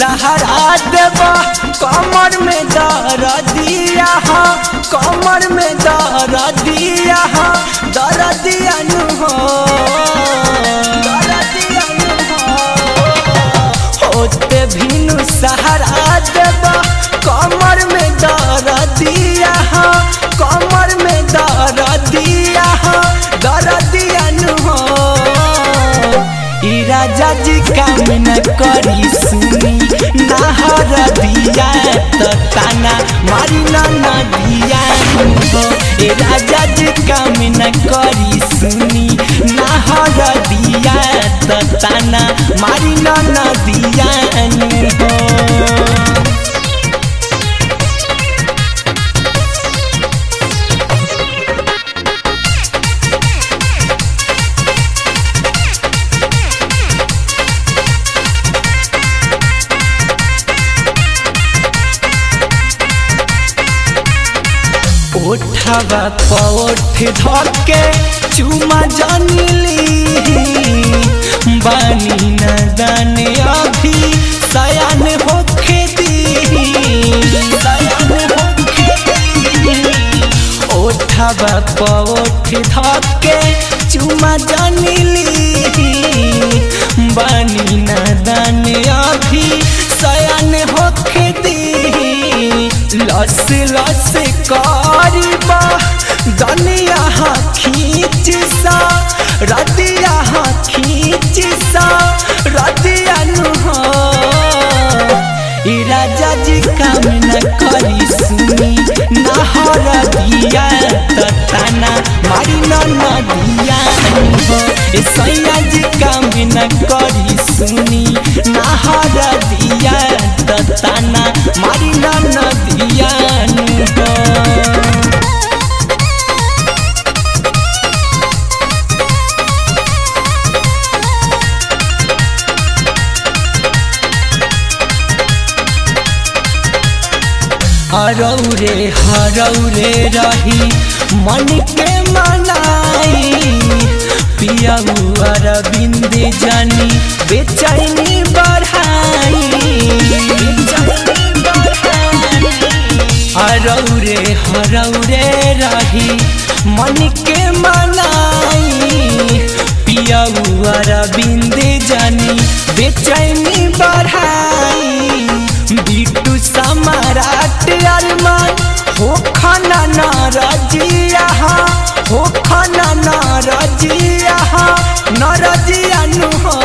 सहारा देबा कमर में दर दिया हा कमर में दर दिया हा दर दिया नु हो दर दिया नु हो होते भिनु सहारा देबा कमर में दर दिया हा कमर में दर दिया हा दर दिया नु हो ई राजा जी काम न करी सुनी नाहर दिया तो ताना मारी न नदिया हो ए राजा जी काम न करी सुनी नाहर दिया तो ताना मारी न नदिया हो ओठवा पौठ धके चुमा जनिली बानी न दाने अभी सयान होखे दी सयान होखे दी ओठवा पौठ धके चुमा जनिली बानी न दाने अभी सयान होखे दी लस लस करीबा दनिया खींच सा रदिया खींच सा रदिया नु हो ई राजा जी काम न करी सुनी नहर दिया त ताना मारी न नदिया हो ए सैया जी काम न करी सुनी नहर दिया त ताना मारी न नदिया हो हरौरे हरौरे रही मन के मनाई पियाऊ अरविंद जानी बेचैनी बढ़ाई हरौरे हरौरे रही मन के मनाई पियाऊ अरविंद जानी बेचैनी बढ़ाई बिट्टू सम्राट अरमान हो खाना नाराजिया हो खाना नाराजिया नाराजिया नु हो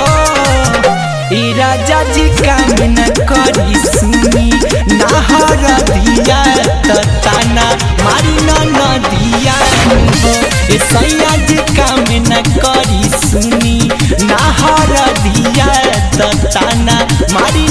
ई राजा जी काम न करी सुनी नाहर दिया त ताना मारी न नदिया हो ए सैया जी काम न करी सुनी नाहर दिया त ताना मारी